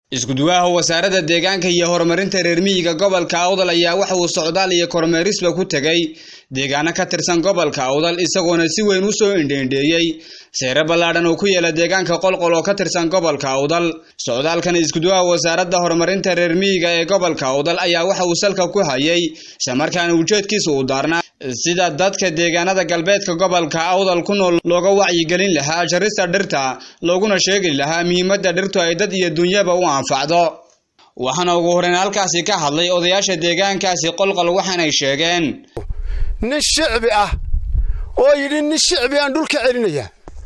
iskuduwaha wasaaradda deegaanka iyo horumarinta reer miyiga gobolka awdal ayaa waxa uu socdaal iyo kormeerisba ku tegey deegaano ka tirsan gobolka awdal isagoona si weyn u soo indheendheeyey seere ballaadhan oo ku yaala deegaanka qolqol oo ka tirsan gobolka awdal socdaalkan iskuduwaha wasaaradda horumarinta reer miyiga ee gobolka awdal ayaa waxa uu salka ku hayay islamarkaana ujeedkiisa uu daarnaa sida dadka deegaanada galbeedka gobolka awdal ku nool looga wacyigelin lahaa jarista dhirta looguna sheegi lahaa muhiimadda dhirtu ay dad iyo dunyaba u anfacdo waxaana ugu horeyn halkaasi ka hadlay odayaasha deegaankaasi qolqol waxaanay sheegeen nin shicbi ah oo yidhi nin shicbi aan dhulka celinaya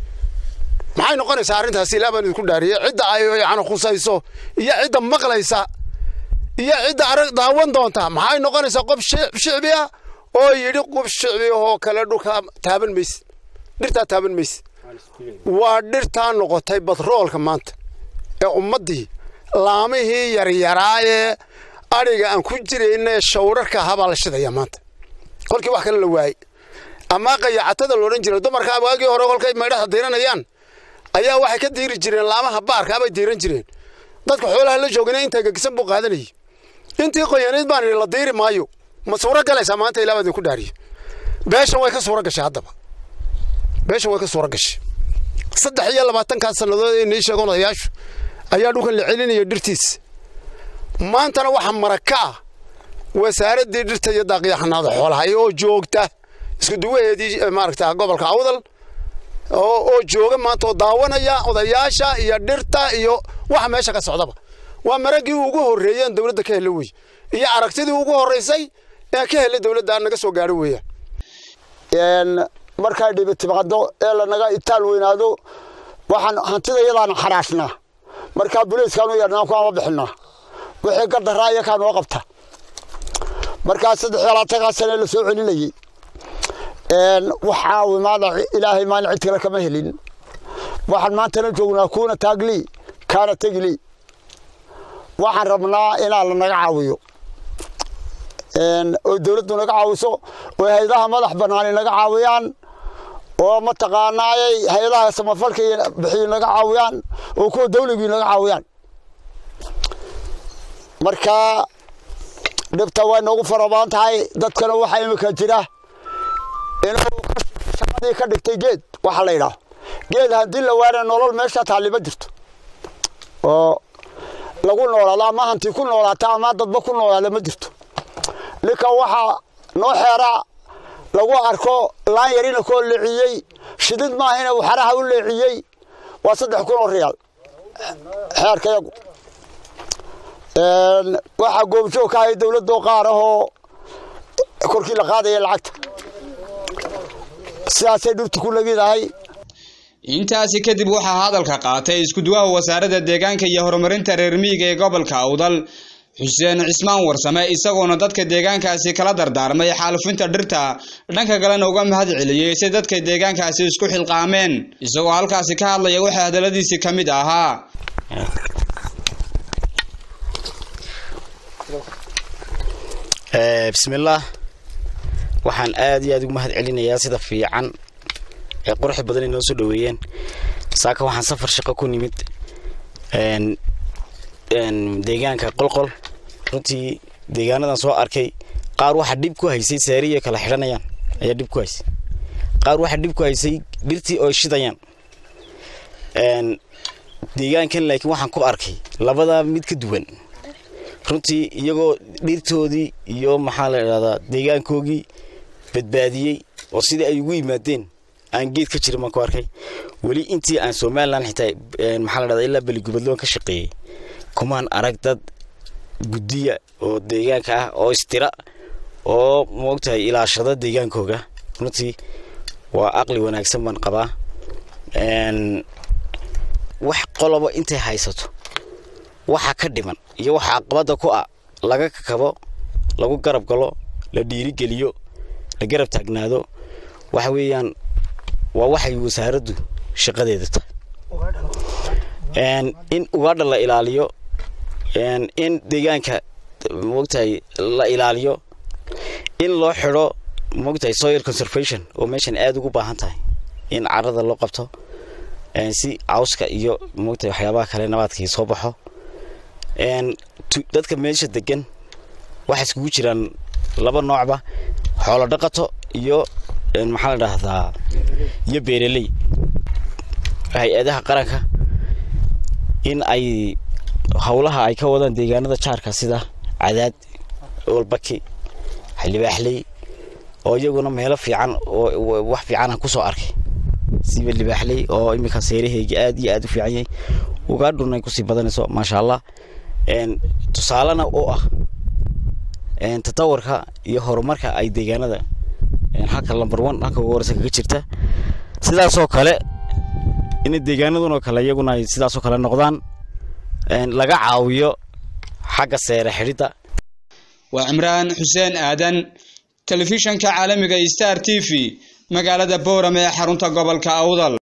maxay noqonaysaa arrintaasi ilaa baan idinku dhaariyey cidda ay yani khusayso iyo cidda maqlaysa iyo cidda arag daawan doonta maxay noqonaysaa qof shicbi ah oo yidhi qof shicbi oo kale dhulka taaban mayse dhirtaa taaban mayse waa dhirtaa noqotay batroolka maanta ee ummaddii laamihii yaryaraayee adhiga aan ku jirayna ee shawrarka ahabaa la shidaya maanta kolkii wax kale la waayey amaa qayacatada loodhan jiray dumarka waagii hore kolkay maydhaha diiranayaan ayaa waxay ka diiri jireen laamaha baarka bay diiran jireen dadka xoolaha la joogana intaa gegisan buu qaadanayay intii qoyanayd baan idhi la diiri maayo ma suuro galaysaa maanta ilaa baan idinku dhaariye beeshan way ka suuro gashay haddaba beeshan way ka suuro gashay saddex iyo labaatankaas sannadood ee nii sheegoon odayaashu ayaa dhulkan la celinaya dhirtiisa maantana waxaa maraka ah wasaaraddii dhirta iyo daaqyaxanaada xoolaha oo joogta isku duwaheedii maaragta gobolka awdal oo jooga maanta oo daawanaya odayaasha iyo dhirta iyo waxa meesha ka socdaba waa maraggii ugu horreeyeen dowladda ka hela wey iyo aragtidii ugu horraysay ee ka helay dowladda naga soo gaadho weeyaan markay dhibi timaado ee lanaga itaal weynaado waxaan hantida iyadaana xaraashnaa markaa buliiskaanu yeedhnaa kuama bixinaa wixii gardaraa iyakaa noo qabta markaa saddex iyo labaatankaa sane la soo celinayey waxaa imaada ilaahay maalin cid kale kama helin waxaan maantana joognaa kuuna taaglii kaana tegilii waxaan rabnaa inaa lanaga caawiyo oo dowladdu naga caawiso oo hay-adaha madax banaani naga caawiyaan oo mataqaanaayay hay-adaha samafalka bixiyo naga caawiyaan oo kuwa dawligii naga caawiyaan marka dhibta way noogu farabaan tahay dadkana waxaa imika jira inuu shaqadii ka dhigtay geed waxaa la yidhaah geed haddii la waana nolol meesha taalli ma jirto oo lagu noolaado ama hanti ku noolaata ama dadba ku noolaada ma jirto ninka waxaa noo xeeraa lagu arko laan yarina koo leeciyey shidid maahina uu xaraha u leeciyey waa saddex kun oo riyaal xeerkayagu waxaa goobjoog ka ahay dowladoo qaar ahoo korkii la qaadaya lacagta sidaasay dhirtu ku legidahay intaasi kadib waxaa hadalka qaatay iskuduwaha wasaaradda deegaanka iyo horumarinta reer miyiga ee gobolka awdal xuseen cismaan warsame isagoona dadka deegaankaasi kala dardaarmay xaalufinta dhirta dhanka kalena uga mahad celiyey si dadka deegaankaasi isku xilqaameen isagoo halkaasi ka hadlaya waxaa hadaladiisii ka mid ahaa bismillaah waxaan aad iyo aad ugu mahad celinayaa sida fiican ee quruxda badan ay noo soo dhaweeyeen saaka waxaan safar shaqo ku nimid deegaanka qolqol runtii deegaanadan soo arkay qaar waxaa dhib ku haysay saariya kala xidhanayaan ayaa dhib ku haysay qaar waxaa dhib ku haysay dhirtii oo shidayaan deegaankan laakiin waxaan ku arkay labadaa mid ka duwan runtii iyagoo dhirtoodii iyo maxaa la idhahdaa deegaankoogii badbaadiyey oo sidii ay ugu yimaadeen aan geed ka jirin baan ku arkay weli intii aan somalilan xitaa maxaa la dhahdaa ilaa beligubadloon ka shaqeeyey kumaan arag dad guddiya oo deegaanka ah oo istira oo moogtahay ilaashada deegaankooga runtii waa aqli wanaagsan baan qabaa wax qoloba intay haysato waxa ka dhiman iyo waxa caqabada ku ah laga kakabo lagu garab galo la dhiirigeliyo la garab taagnaado waxa weeyaan waa waxay wasaaraddu shaqadeeda tahay in ugaadha la ilaaliyo in deegaanka moogtahay la ilaaliyo in loo xidho moogtahay soil conservation oo meeshan aada ugu baahan tahay in carada loo qabto si cawska iyo moogtahay waxyaabaha kale nabaadkii soo baxo dadka meesha degan waxay iskugu jiraan laba noocba xoolo dhaqato iyo maxaa la dhahdaa iyo beeraley hay-adaha qaranka in ay howlaha ay ka wadaan deegaanada jaarka sida cadaad walbaki libaaxley oo iyaguna meelo fiican oo wax fiicanah kusoo arkay siba libaaxley oo iminka seeraheyga aad iyo aad u fiican yahay ugaadhuna ay kusii badanayso maasha allah tusaalena oo ah tatawarka iyo horumarka ay deegaanada halka lamber one halka ugu horeysa kaga jirta sidaasoo kale in deegaanadunoo kale iyaguna ay sidaasoo kale noqdaan laga caawiyo xagga seere xidhidda waa cimraan xuseen aadan telefishanka caalamiga star t v magaalada boorame ee xarunta gobolka awdal